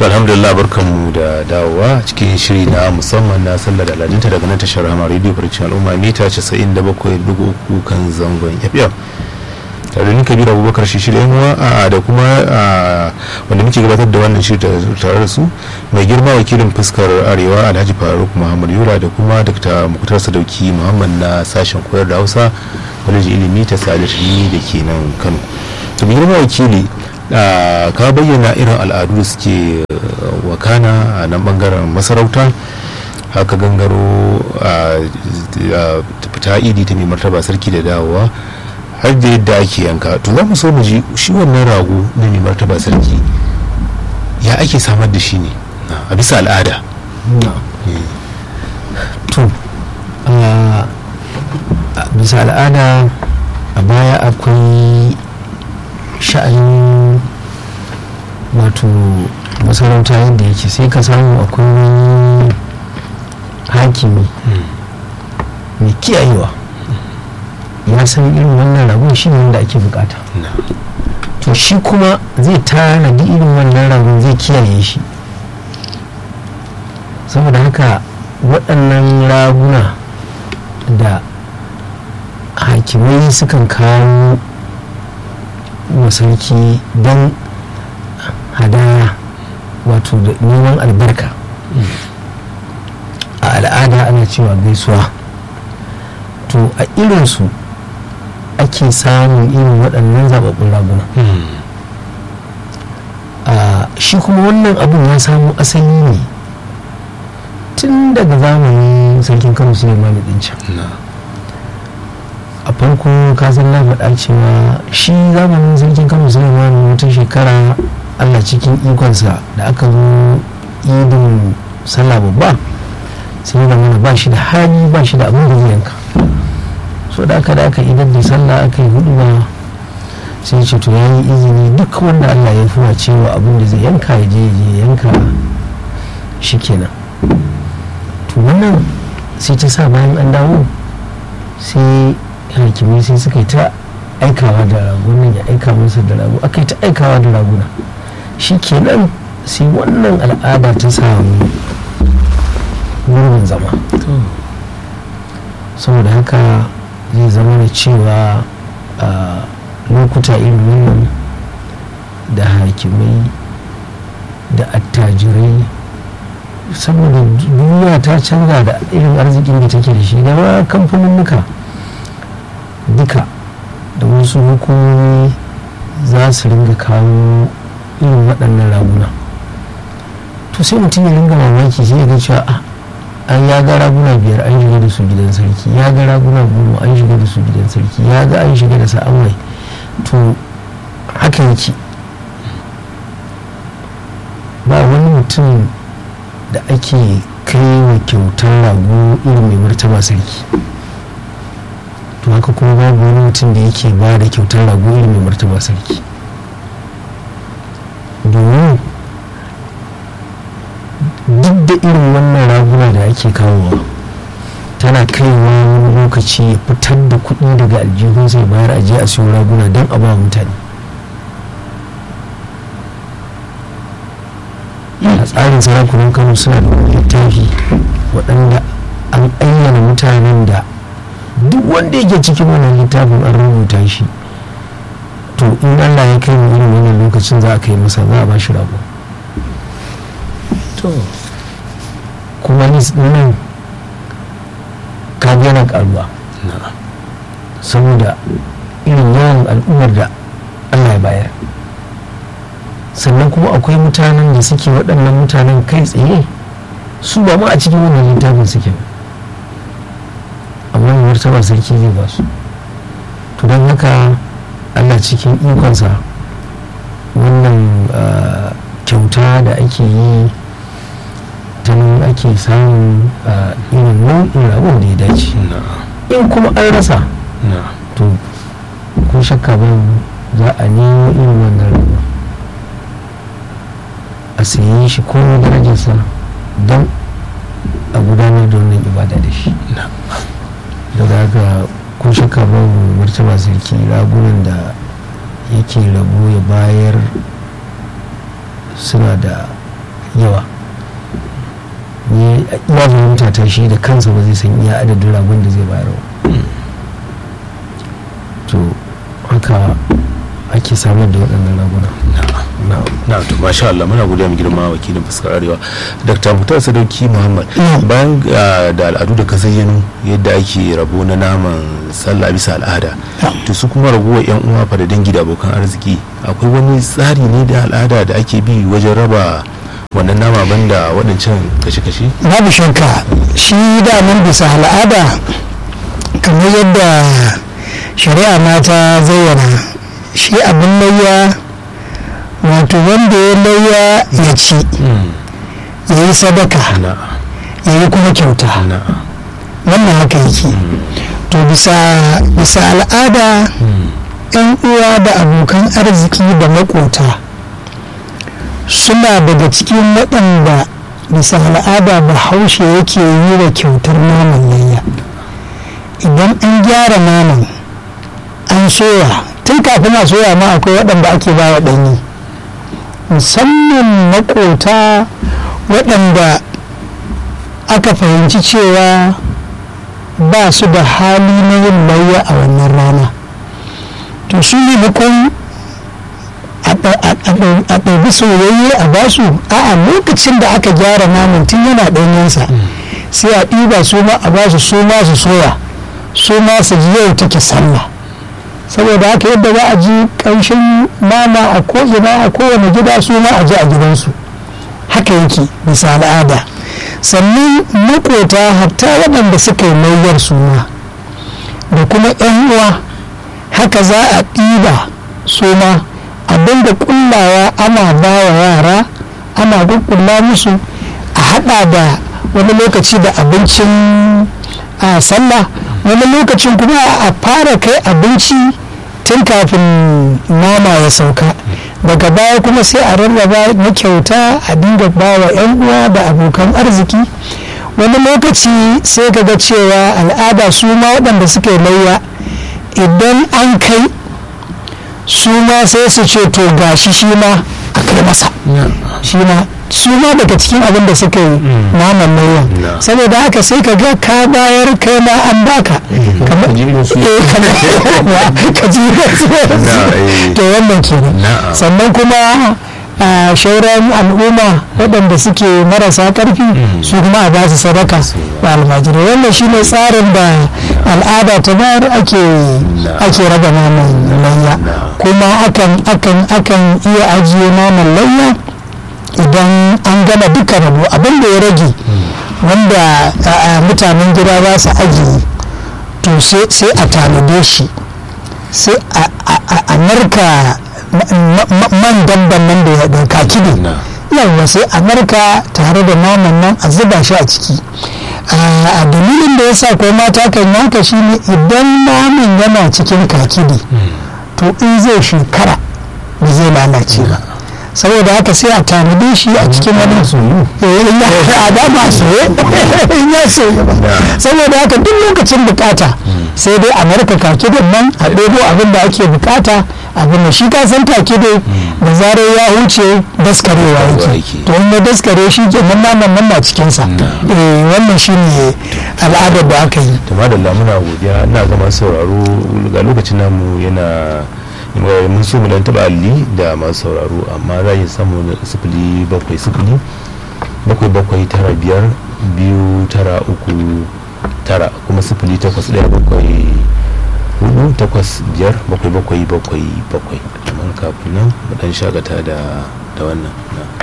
to alhamdulillah barkanmu da dawowa cikin shiri na musamman na sallar da aladunta daga nan tashar hama radio farcin al'umma mita 97.3 kan zangon fm tare da ni kabir abubakar shi shirya yanwa a da kuma wanda muke gabatar da wannan shiri tare da su mai girma wakilin fuskar arewa alhaji faruk muhammad yura da kuma dr muktar sadauki muhammad na sashen koyar da hausa kwalejin ilimi ta sadatini da ke nan kano to mai girma wakili ka bayyana irin al'adu da suke wakana a nan bangaren masarauta haka gangaro a fita idi ta mai martaba sarki da dawowa har da yadda ake yanka to za mu so mu ji shi wannan rago na mai martaba sarki ya ake samar da shi ne a bisa al'ada to a bisa al'ada a baya akwai sha'anin wato masarauta yadda yake sai ka samu akwai wani hakimi mai kiyayewa ya san irin wannan ragon shi ne wanda ake bukata to shi kuma zai tanadi irin wannan ragon zai kiyaye shi saboda haka waɗannan raguna da hakimai sukan kawo masarki don hadaya wato da neman albarka a al'ada ana cewa gaisuwa to a irinsu ake samun irin waɗannan zababbun raguna shi kuma wannan abun ya samu asali ne tun daga zamanin sarkin kano suleiman din can a farko kasan na faɗa cewa shi zamanin sarkin kano suleiman wata shekara allah cikin ikonsa da aka zo idin sallah babba sai da mana ba shi da hali ba shi da abin da zai yanka so da aka da aka idan da sallah aka yi hudu ba sai ce to ya yi izini duk wanda allah ya fuwa cewa abin da zai yanka ya je ya yanka shi kenan to wannan sai ta sa bayan an dawo sai hakimai sai suka yi ta aikawa da ragunan ya aika musu da ragu aka yi ta aikawa da raguna shi kenan sai wannan al'ada ta samu gurbin zama saboda haka zai zama da cewa a lokuta irin wannan da hakimai da attajirai saboda duniya ta canza da irin arzikin da take da shi da ma kamfaninnuka duka da wasu hukumomi za su ringa kawo irin waɗannan raguna to sai mutum ya ringa mamaki sai ya ga cewa a an ya ga raguna biyar an shiga da su gidan sarki ya ga raguna goma an shiga da su gidan sarki ya ga an shiga da sa'amai to haka yake ba wani mutum da ake kai wa kyautar rago irin mai martaba sarki to haka kuma babu wani mutum da yake ba da kyautar rago irin mai martaba sarki domin duk da irin wannan raguna da ake kawowa tana kaiwa wani lokaci ya fitar da kuɗi daga aljihun sai bayar aje a siyo raguna don a ba mutane a tsarin sarakunan kano suna da littafi waɗanda an ayyana mutanen da duk wanda yake cikin wannan littafin an rubuta shi to in allah ya kai mu irin wannan lokacin za a kai masa za a ba shi rago to kuma nan kaga yana karuwa saboda irin yawan al'ummar da allah ya bayar sannan kuma akwai mutanen da suke waɗannan mutanen kai tsaye su ba ma a cikin wannan littafin suke amma martaba sarki zai ba su to don haka allah cikin ikonsa wannan kyauta da ake yi ta nan ake samun irin nau'in ragon da ya dace in kuma an rasa to ko shakka ba za a nemo irin wannan ragon a sayi shi ko darajarsa don a gudanar da wannan ibada da shi daga haka ko shakka ba martaba sarki ragunan da yake rabo ya bayar suna da yawa ni ya fahimta ta shi da kansa ba zai san iya adadin ragon da zai bayar ba to haka ake samar da waɗannan raguna na to masha Allah muna godiya mu girma wakilin fuskar arewa Dr. Mutar Sadauki Muhammad bayan da al'adu da ka zayyano yadda ake rabo na naman sallah bisa al'ada to su kuma raguwar yan uwa fa da dangi da abokan arziki akwai wani tsari ne da al'ada da ake bi wajen raba wannan nama banda waɗancan kashe-kashe babu shakka shi daman bisa al'ada kamar yadda shari'a ma ta zayyana shi abin layya wato wanda ya layya ya ci ya yi sadaka ya yi kuma kyauta wannan haka yake to bisa al'ada yan uwa da abokan arziki da makota suna daga cikin waɗanda bisa al'ada bahaushe yake yi wa kyautar naman layya idan an gyara naman an soya tun kafin a soya ma akwai waɗanda ake ba wa ɗanyi musamman makota waɗanda aka fahimci cewa ba su da hali na yin layya a wannan rana to su maimakon a ɗabi soyayye a basu a lokacin da aka gyara naman tun yana ɗanyensa sai a ɗiba su ma a basu su ma su soya su ma su ji yau take sallah saboda haka yadda za a ji ƙanshin nama a ko'ina a kowane gida su ma a ji a gidansu haka yake bisa al'ada sannan makota hatta waɗanda suka yi layyar suna da kuma 'yan uwa haka za a ɗiba su ma a dinga kullawa ana ba wa yara ana kukkulla musu a hada da wani lokaci da abincin a sallah wani lokacin kuma a fara kai abinci tun kafin nama ya sauka daga baya kuma sai a rarraba na kyauta a dinga ba wa 'yan uwa da abokan arziki wani lokaci sai ka ga cewa al'ada su ma waɗanda suke layya idan an kai su ma sai su ce to gashi shi ma a kai masa shi ma su ma daga cikin abin da suka yi naman nauyin saboda haka sai ka ga ka bayar kai ma an baka ka ji to wannan kenan sannan kuma a shauran al'umma waɗanda suke marasa ƙarfi su kuma a ba su sadaka da almajirai wannan shine tsarin da al'ada ta bayar ake ake raba naman layya kuma akan akan akan iya ajiye naman layya idan an gama duka rabo abin da ya rage wanda mutanen gida za su ajiye to sai a tanade shi sai a narka man damban nan da ya kaki ne yawwa sai a narka tare da naman nan a zuba shi a ciki a dalilin da ya sa ko mata kan yanka shi ne idan naman yana cikin kakidi to in zai shekara ba zai lalace ba saboda haka sai a tanade shi a cikin wani soyu a dama soye in ya soye ba saboda haka duk lokacin bukata sai dai a narka kakidin nan a ɗebo abin da ake bukata abin da shi ka san take dai da zarar ya huce daskarewa yake to in ya daskare shi ke nan naman nan na cikinsa wannan shi ne al'adar da aka yi to madalla muna godiya ina zama sauraro ga lokacin namu yana mun so mu dan taba alli da masu sauraro amma za yi samu sifili bakwai sifili bakwai bakwai tara biyar biyu tara uku tara kuma sifili takwas ɗaya bakwai hudu takwas biyar bakwai bakwai bakwai bakwai kamar kafin nan mu dan shagata da wannan